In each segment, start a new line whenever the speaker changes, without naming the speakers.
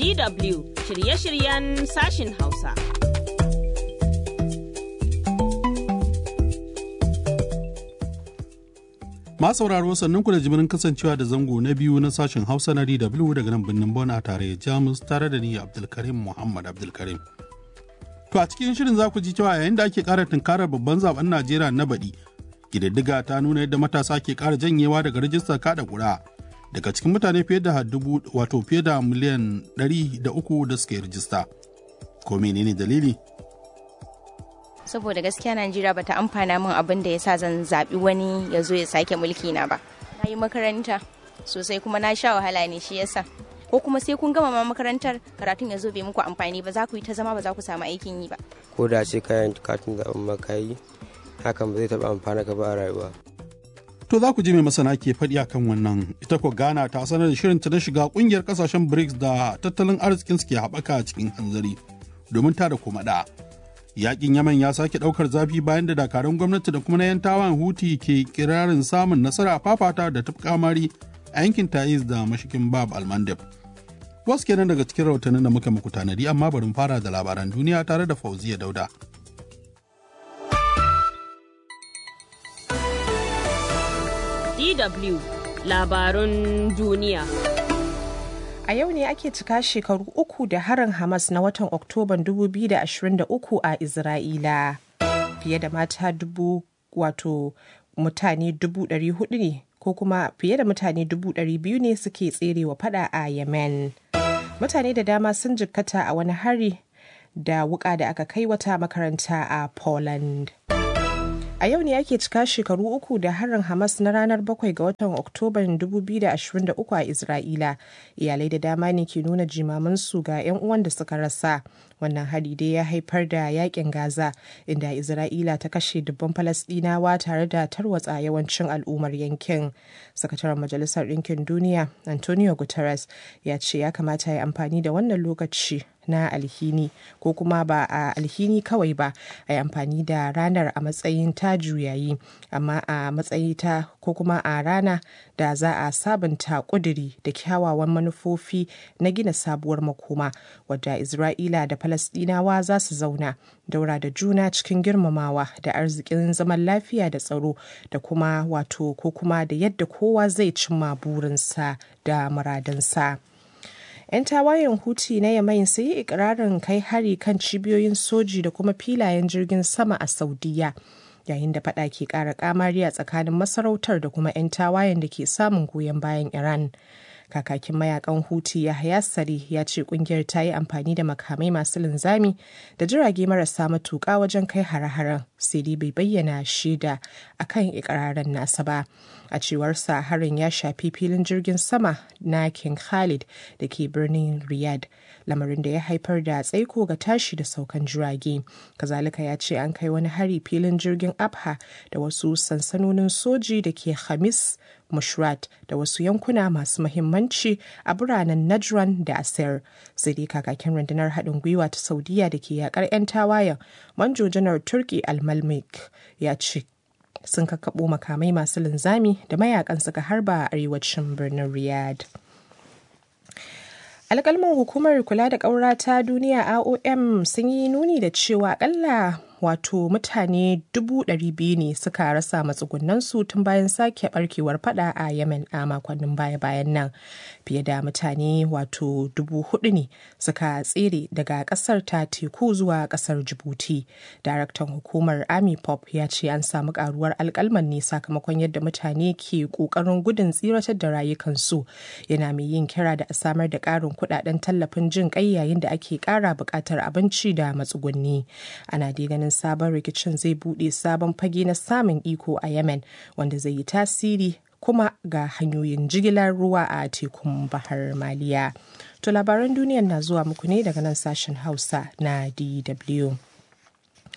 DW shirye-shiryen sashin Hausa.
Ma sauraro sannan ku da jimirin kasancewa da zango na biyu na sashen Hausa na DW daga nan birnin Bon a tare Jamus tare da ni Abdulkarim Muhammad Abdulkarim. To a cikin shirin za ku ji cewa yayin da ake ƙara tunkarar babban zaben Najeriya na baɗi, ƙididdiga ta nuna yadda matasa ke ƙara janyewa daga rajistar kaɗa ƙuri'a. Daga cikin mutane fiye da dubu wato fiye da miliyan ɗari da uku da suka yi rajista. Ko menene dalili?
saboda gaskiya Najeriya bata amfana min abin da yasa zan zaɓi wani ya zo ya sake mulki na ba. Na yi makaranta sosai kuma na sha wahala ne shi yasa. Ko kuma sai kun gama ma makarantar karatun ya zo bai muku amfani ba za ku yi ta zama ba za ku samu aikin yi ba.
Ko da ce kayan katin zaɓen makayi hakan ba zai taɓa amfana ka ba a rayuwa.
To za ku ji mai masana ke faɗi a kan wannan ita ko Ghana ta sanar da shirinta na shiga ƙungiyar ƙasashen BRICS da tattalin arzikin su ke haɓaka cikin hanzari domin ta da kuma da. yakin yaman ya sake daukar zafi bayan da dakarun gwamnati da kuma na 'yan tawan huti ke kirarin samun nasara a fafata da kamari a yankin taiz da mashikin bab almandab wasu kenan daga cikin rahotannin da muka muku tanadi amma bari fara da labaran duniya tare da fauziya dauda
DW labarun duniya.
A yau ne ake cika shekaru uku da harin Hamas na watan Oktoban 2023 a Isra'ila. Fiye da mata dubu wato mutane dubu ɗari hudu ne ko kuma fiye da mutane dubu ɗari biyu ne suke tserewa fada a Yemen. Mutane da dama sun jikkata a wani hari da wuka da aka kai wata makaranta a Poland. A yau ne ake cika shekaru uku da harin Hamas na ranar 7 ga watan Oktoban 2023 a Isra'ila. Iyalai da dama ne ke nuna jimamansu ga 'yan uwan da suka rasa. Wannan hari dai ya haifar da yakin Gaza, inda Isra'ila ta kashe dubban Falasɗinawa tare da tarwatsa yawancin al'ummar yankin. Sakataren Majalisar Ɗinkin Duniya, Antonio Guterres, ya ce ya kamata ya amfani da wannan lokaci na alhini ko kuma ba a alhini kawai ba a yi amfani da ranar a matsayin ta juyayi amma a matsayi ta ko kuma a rana da za a sabunta kuduri da kyawawan manufofi na gina sabuwar makoma wadda isra'ila da falasdinawa za su zauna daura da juna cikin girmamawa da arzikin zaman lafiya da tsaro da kuma wato ko kuma da yadda kowa zai cimma burinsa da muradansa. 'yan tawayen huti na yamain sun yi ikirarin kai hari kan cibiyoyin soji da kuma filayen jirgin sama a saudiya yayin da fada ke kara kamari a tsakanin masarautar da kuma 'yan tawayen da ke samun goyon bayan iran kakakin mayakan huti yahaya sari ya ce kungiyar ta yi amfani da makamai masu linzami da jirage marasa matuƙa wajen kai hare-haren sai dai bai bayyana shaida akan ikirarin nasa ba a cewar sa harin ya shafi filin jirgin sama na king khalid da ke birnin riyadh lamarin da ya haifar da tsaiko ga tashi da saukan jirage kazalika ya ce an kai wani hari filin jirgin abha da wasu sansanonin soji da ke hamis mushrat da wasu yankuna masu mahimmanci a biranen najran da asir sai dai kakakin rundunar haɗin gwiwa ta saudiya da ke yakar 'yan tawayen manjo janar turki almalmik ya ce sun kakkaɓo makamai masu linzami da mayakan suka harba a arewacin birnin riyadh alkalman hukumar kula da ƙaura ta duniya aom sun yi nuni da cewa akalla wato mutane dubu ɗari biyu ne suka rasa matsugunansu tun bayan sake barkewar fada a yemen a makonnin baya-bayan nan fiye da mutane wato dubu hudu ne suka tsere daga ƙasar ta teku zuwa ƙasar jibuti daraktan hukumar army pop ya ce an samu karuwar alkalman ne sakamakon yadda mutane ke ƙoƙarin gudun tsiratar da rayukansu yana mai yin kira da a samar da ƙarin kuɗaɗen tallafin jin ƙai yayin da ake ƙara buƙatar abinci da matsugunni ana dai ganin sabon rikicin zai bude sabon fage na samun iko a yemen wanda zai yi tasiri kuma ga hanyoyin jigilar ruwa a tekun bahar maliya to labaran duniyar na zuwa muku ne daga nan sashen hausa na dw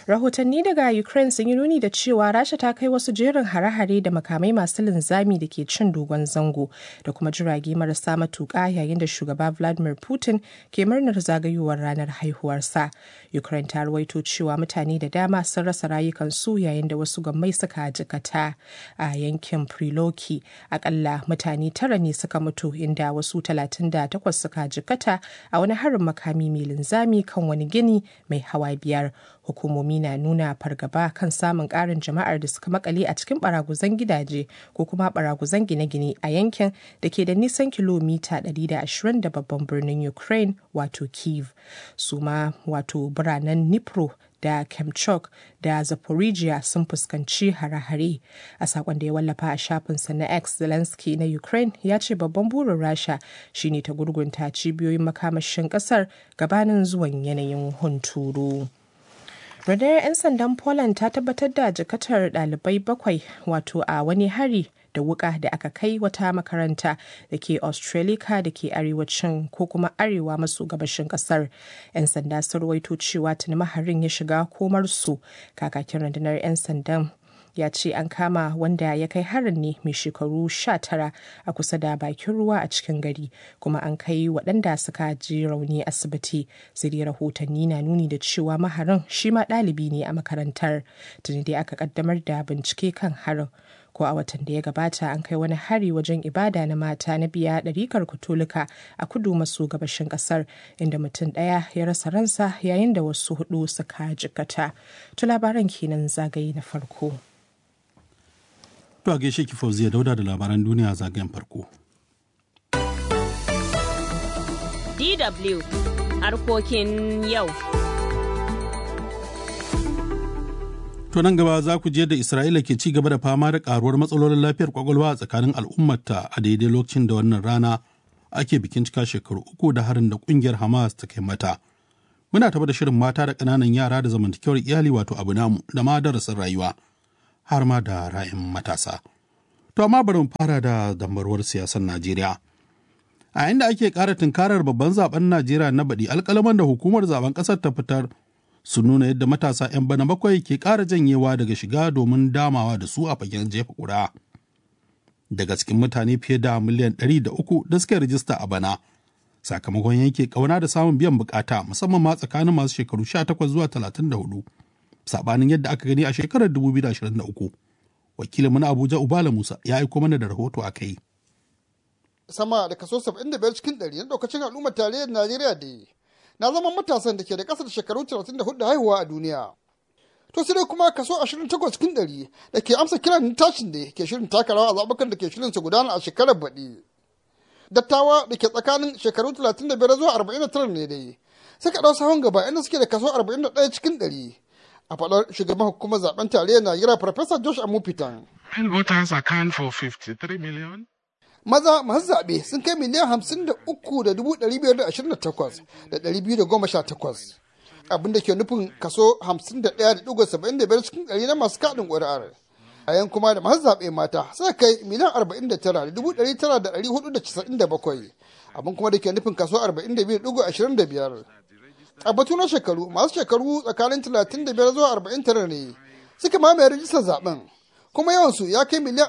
rahotanni daga ukraine sun yi nuni da cewa rasha ta kai wasu jerin hare-hare da makamai masu linzami da ke cin dogon zango da kuma jirage marasa matuƙa yayin da shugaba vladimir putin ke murnar zagayowar ranar haihuwarsa ukraine ta ruwaito cewa mutane da dama sun rasa rayukansu yayin da wasu gammai suka jikata a yankin priloki akalla mutane tara ne suka mutu inda wasu 38 suka jikata a wani harin makami mai linzami kan wani gini mai hawa biyar hukumomi na nuna fargaba kan samun karin jama'ar da suka makale a cikin baraguzan gidaje ko kuma baraguzan gine-gine a yankin da ke da nisan kilomita 120 da babban birnin ukraine wato kiev su ma wato biranen nipro da Kemchuk da Zaporizhia sun fuskanci hare-hare. A sakon da ya wallafa a shafinsa na X Zelensky na Ukraine ya ce babban burin Rasha shine ta gurgunta cibiyoyin makamashin kasar gabanin zuwan yanayin hunturu. Rundunar 'yan sandan Poland ta tabbatar da jikatar ɗalibai bakwai wato a wani hari da wuka da aka kai wata makaranta da ke australica da ke arewacin ko kuma arewa maso gabashin kasar yan sanda sun rawaito cewa tuni maharin ya shiga komarsu kakakin rundunar 'yan sandan ya ce an kama wanda ya kai harin ne mai shekaru 19 a kusa da bakin ruwa a cikin gari kuma an kai waɗanda suka ji rauni asibiti sai dai rahotanni na nuni da cewa maharin shi ma ɗalibi ne a makarantar tuni dai aka kaddamar da bincike kan harin ko a watan da ya gabata an kai wani hari wajen ibada na mata na biya ɗarikar katolika a kudu maso gabashin ƙasar inda mutum ɗaya ya rasa ransa yayin da wasu hudu suka jikata to labaran kenan zagaye na farko
To a gaishe ki Fauziya Dauda da labaran duniya zagayen farko.
DW harkokin yau.
To nan gaba za ku je da Isra'ila ke ci gaba da fama da karuwar matsalolin lafiyar kwakwalwa a tsakanin al'ummarta a daidai lokacin da wannan rana ake bikin cika shekaru uku da harin da kungiyar Hamas ta kai mata. Muna taba da shirin mata da ƙananan yara da zamantakewar iyali wato abu namu da ma darasin rayuwa har ma da ra'ayin matasa. To amma bari mu fara da dambarwar siyasar Najeriya. A inda ake ƙara tunkarar babban zaben Najeriya na baɗi alƙalaman da hukumar zaben ƙasar ta fitar su nuna yadda matasa 'yan bana bakwai ke ƙara janyewa daga shiga domin damawa da su a fagen jefa ƙura. Daga cikin mutane fiye da miliyan ɗari da uku da suka rijista a bana, sakamakon yanke ƙauna da samun biyan bukata musamman ma tsakanin masu shekaru 18 zuwa 34, saɓanin yadda aka gani a shekarar 2023. Wakilin na Abuja Ubala Musa ya aiko mana da rahoto a kai.
Sama da kaso 75 cikin ɗari na ɗaukacin al'ummar tarayyar Najeriya da na zama matasan da ke da ƙasar shekaru 34 haihuwa a duniya. To sai dai kuma kaso 28 cikin ɗari da ke amsa kiran tashin da ke shirin taka rawa a zaɓukan da ke shirin su gudana a shekarar baɗi. Dattawa da ke tsakanin shekaru 35 zuwa 49 ne dai suka ɗau sahun gaba inda suke da kaso 41 cikin ɗari. A faɗar shugaban hukumar zaben tarayyar Najeriya Farfesa Josh Amufitan.
And voters account for 53 million.
maza masu zaɓe sun kai miliyan hamsin da uku da dubu ɗari biyar da ashirin da takwas da ɗari biyu da goma sha takwas abinda ke nufin kaso hamsin da ɗaya da ɗigo saba'in da biyar cikin ɗari na masu kaɗin ƙuri'ar a yan kuma da masu zaɓe mata suka kai miliyan arba'in da tara da dubu ɗari tara da ɗari hudu da casa'in da bakwai abin kuma da ke nufin kaso arba'in da biyu da ɗigo ashirin da biyar a batu na shekaru masu shekaru tsakanin talatin da biyar zuwa arba'in tara ne suka mamaye rijistar zaɓen kuma yawansu ya kai miliyan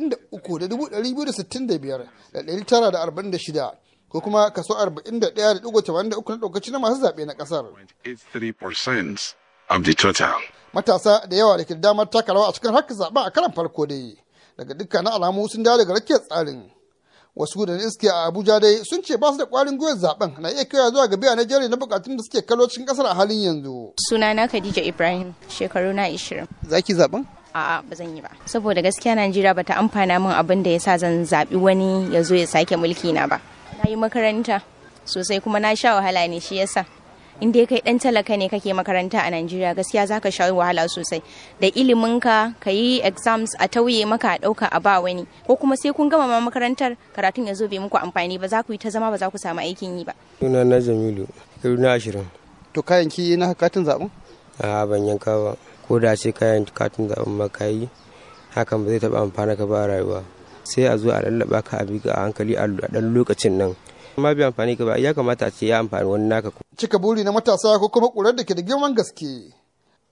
43,265,946 ko kuma kaso 41.83 na ɗaukaci na masu zaɓe na ƙasar.
83% of the total.
Matasa da yawa da ke damar taka rawa a cikin harkar zaɓen a karan farko dai daga dukkanin alamu sun dawo daga rakiyar tsarin. Wasu da iske a Abuja dai sun ce ba su da ƙwarin gwiwar zaɓen na iya kaiwa zuwa ga biya na jeri na bukatun da suke kallo cikin ƙasar a halin yanzu.
Sunana Khadija Ibrahim, shekaru na 20.
Za ki zaɓen?
a'a ba zan yi ba saboda gaskiya Najeriya bata amfana min abin da yasa zan zabi wani ya zo ya sake mulki na ba na yi makaranta sosai kuma na sha wahala ne shi yasa in dai kai dan talaka ne kake makaranta a Najeriya gaskiya zaka sha wahala sosai da ilimin ka ka yi exams a tauye maka a dauka a ba wani ko kuma sai kun gama ma makarantar karatun ya zo bai muku amfani ba za ku yi ta zama ba za ku samu aikin yi ba
Suna na Jamilu, shekaru na ashirin.
To kayan ki na katin zaɓen?
A ban yanka ba. Ko da ce kayan katin zaɓen ma ka yi, hakan ba zai taɓa amfana ka ba a rayuwa. Sai a zo a lallaba ka a bi ka a hankali a ɗan lokacin nan. Ma bai amfani ka ba, ya kamata a ce ya amfani wani naka.
Cika buri na matasa ko kuma ƙurar da ke da girman gaske.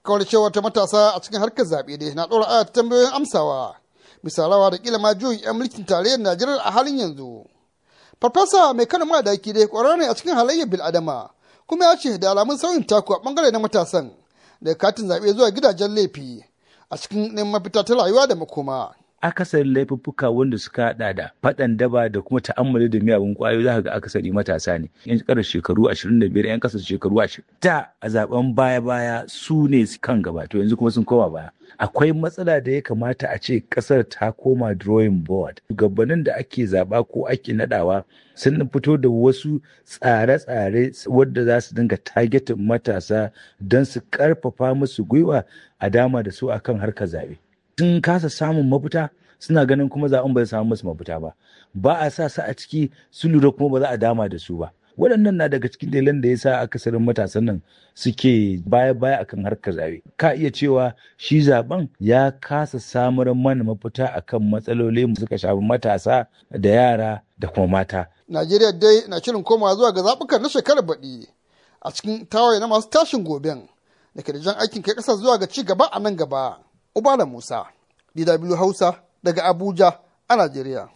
kawar cewa ta matasa a cikin harkar zaɓe dai na ɗora aya tambayoyin amsawa bisa rawa da kila ma juyin 'yan mulkin tarayyar najeriya a halin yanzu farfasa mai kano madaki dai ƙwararre ne a cikin halayyar bil'adama kuma ya ce da alamun sauyin taku a ɓangare na matasan daga katin zaɓe zuwa gidajen laifi a cikin neman mafita ta rayuwa da makoma
akasarin laifuffuka wanda suka hada da faɗan daba da kuma ta'ammali da miyagun kwayoyi za ka ga akasari matasa ne yan ƙarar shekaru 25 yan ƙasar shekaru 20 da a zaben baya baya su ne kan gaba to yanzu kuma sun koma baya akwai matsala da ya kamata a ce ƙasar ta koma drawing board shugabannin da ake zaba ko ake nadawa sun fito da wasu tsare-tsare wadda za su dinga targetin matasa don su karfafa musu gwiwa a dama da su akan harkar zaɓe. sun kasa samun mafita suna ganin kuma zaɓen ba samu musu mafita ba ba a sa su a ciki su lura kuma ba za a dama da su ba waɗannan na daga cikin dalilan da ya sa akasarin matasan nan suke baya-baya akan harkar zaɓe ka iya cewa shi zaben ya kasa samar mana mafita akan matsaloli suka shafi matasa da yara da kuma mata
najeriya dai na shirin komawa zuwa ga zaɓukan na shekarar baɗi a cikin tawaye na masu tashin goben da ke da jan aikin kai ƙasa zuwa ga ci gaba a nan gaba Ubala Musa, DW Hausa daga Abuja a Najeriya.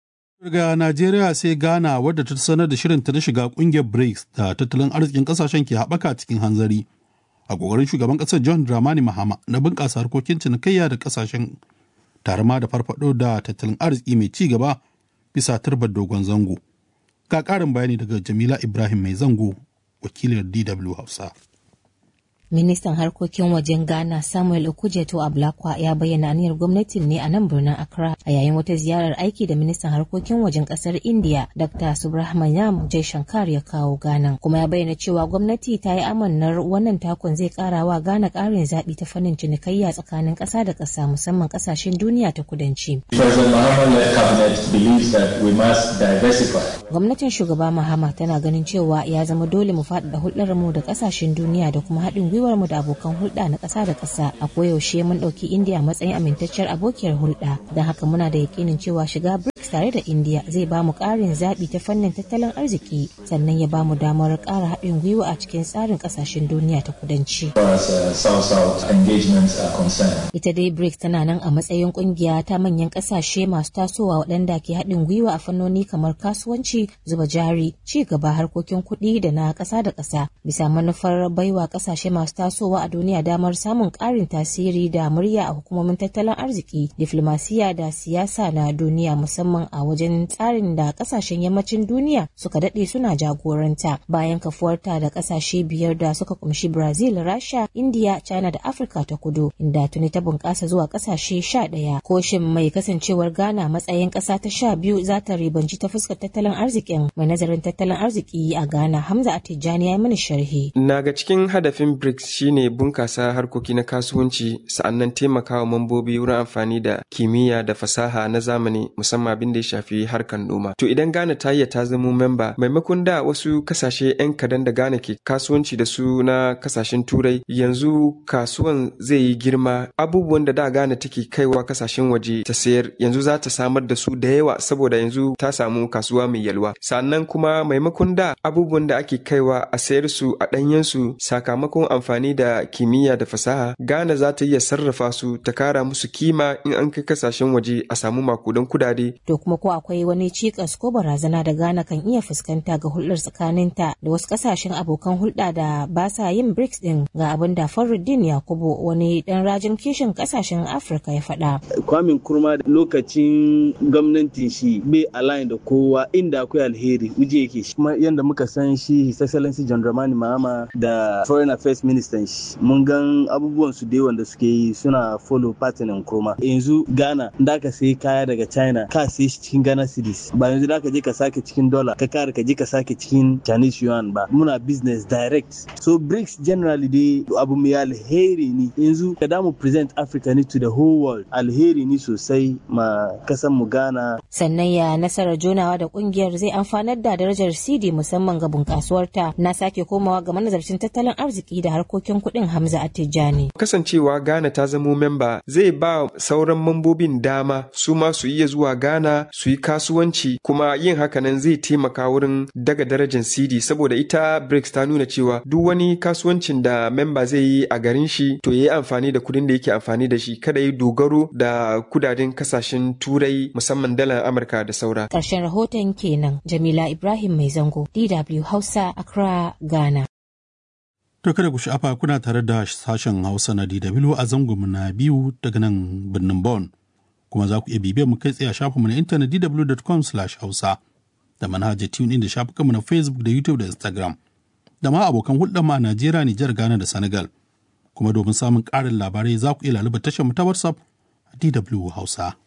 Daga Najeriya sai Ghana wadda ta sanar da shirinta na shiga kungiyar BRICS da tattalin arzikin kasashen ke haɓaka cikin hanzari. A ƙoƙarin shugaban ƙasar John Dramani Mahama na bunƙasa harkokin cinikayya da ƙasashen tare ma da farfaɗo da tattalin arziki mai ci gaba bisa turbar dogon zango. Ga ƙarin bayani daga Jamila Ibrahim mai zango, wakilin DW Hausa.
Ministan harkokin wajen Ghana Samuel Okujeto Ablakwa ya bayyana aniyar gwamnatin ne a nan birnin Accra a yayin wata ziyarar aiki da ministan harkokin wajen kasar India Dr. Subrahmanyam Jaishankar ya kawo Ghana kuma ya bayyana cewa gwamnati ta yi amannar wannan takon zai kara wa Ghana karin zaɓi ta fannin cinikayya tsakanin ƙasa da ƙasa musamman ƙasashen duniya ta kudanci. Gwamnatin shugaba Mahama tana ganin cewa ya zama dole mu faɗaɗa hulɗar mu da ƙasashen duniya da kuma haɗin gwiwar mu da abokan hulɗa na ƙasa da ƙasa a koyaushe mun ɗauki indiya matsayin amintacciyar abokiyar hulɗa don haka muna da yakinin cewa shiga brics tare da indiya zai ba mu ƙarin zaɓi ta fannin tattalin arziki sannan ya ba mu damar ƙara haɗin gwiwa a cikin tsarin ƙasashen duniya ta kudanci. ita dai brics tana nan a matsayin ƙungiya ta manyan ƙasashe masu tasowa waɗanda ke haɗin gwiwa a fannoni kamar kasuwanci zuba jari ci gaba harkokin kuɗi da na ƙasa da ƙasa bisa manufar baiwa ƙasashe masu tasowa a duniya damar samun ƙarin tasiri da murya a hukumomin tattalin arziki diflomasiya da siyasa na duniya musamman a wajen tsarin da ƙasashen yammacin duniya suka daɗe suna jagoranta bayan kafuwarta da ƙasashe biyar da suka kumshi brazil rasha india china da afirka ta kudu inda tuni ta bunƙasa zuwa ƙasashe sha ɗaya koshin mai kasancewar ghana matsayin ƙasa ta sha biyu za ta ribanci ta fuskar tattalin arzikin mai nazarin tattalin arziki a ghana hamza atijani ya yi mini sharhi
na ga cikin hadafin BRICS shine bunkasa harkoki na kasuwanci sa'annan taimakawa mambobi wurin amfani da kimiyya da fasaha na zamani musamman abin da ya shafi harkar noma. To idan Ghana ta iya ta zamo memba maimakon da wasu kasashe 'yan kadan da Ghana ke kasuwanci da su na kasashen turai yanzu kasuwan zai yi girma abubuwan da da Ghana take kaiwa kasashen waje ta sayar yanzu za ta samar da su da yawa saboda yanzu ta samu kasuwa mai yalwa. Sannan kuma maimakon da abubuwan da ake kaiwa a sayar su a ɗanyensu sakamakon amfani da kimiyya da fasaha Ghana za ta iya sarrafa su ta kara musu kima in an kai kasashen waje a samu makudan kudade.
To kuma ko akwai wani cikas ko barazana da Ghana kan iya fuskanta ga hulɗar tsakaninta da wasu kasashen abokan hulɗa da ba sa yin BRICS din ga abin da Faruddin Yakubu wani dan rajin kishin kasashen Afirka ya faɗa.
Kwamin kurma lokacin gwamnatin shi bai align da kowa inda akwai alheri uje yake shi. Kuma yanda muka san shi His Excellency John Dramani Mahama da Foreign Affairs Minister shi mun gan abubuwan su da wanda suke yi suna follow pattern kurma. Yanzu Ghana da ka sai kaya daga China ka sai shi cikin Ghana cedis ba yanzu da ka je ka sake cikin dollar ka kare ka je ka sake cikin Chinese yuan ba muna business direct. So BRICS generally dai abu mai alheri ne yanzu ka damu present Africa ne to the whole world alheri ne sosai ma kasan mu Ghana.
sannan ya nasarar jonawa da kungiyar zai amfanar da darajar cd musamman ga bunkasuwarta na sake komawa ga manazarcin tattalin arziki da harkokin kuɗin hamza attijani
kasancewa ghana ta zamo memba zai ba sauran mambobin dama su ma su iya zuwa ghana su yi kasuwanci kuma yin hakanan zai taimaka wurin daga darajar cd saboda ita brics ta nuna cewa duk wani kasuwancin da memba zai yi a garin shi to ya yi amfani da kudin da yake amfani da shi kada yi dogaro da kudaden kasashen turai musamman dalar amurka da saura
ƙarshen rahoton kenan jamila ibrahim mai zango dw hausa accra ghana
To kada ku sha'afa kuna tare da sashen Hausa na DW a zangonmu na biyu daga nan birnin Bonn. Kuma za ku iya bibiyar mu kai tsaye a shafinmu na intanet dw.com/hausa da manhajar TuneIn da shafukanmu na Facebook da YouTube da Instagram. Da ma abokan hulɗar ma a Najeriya, Nijar, Ghana da Senegal. Kuma domin samun ƙarin labarai za ku iya laluba tashar mu ta WhatsApp a DW Hausa.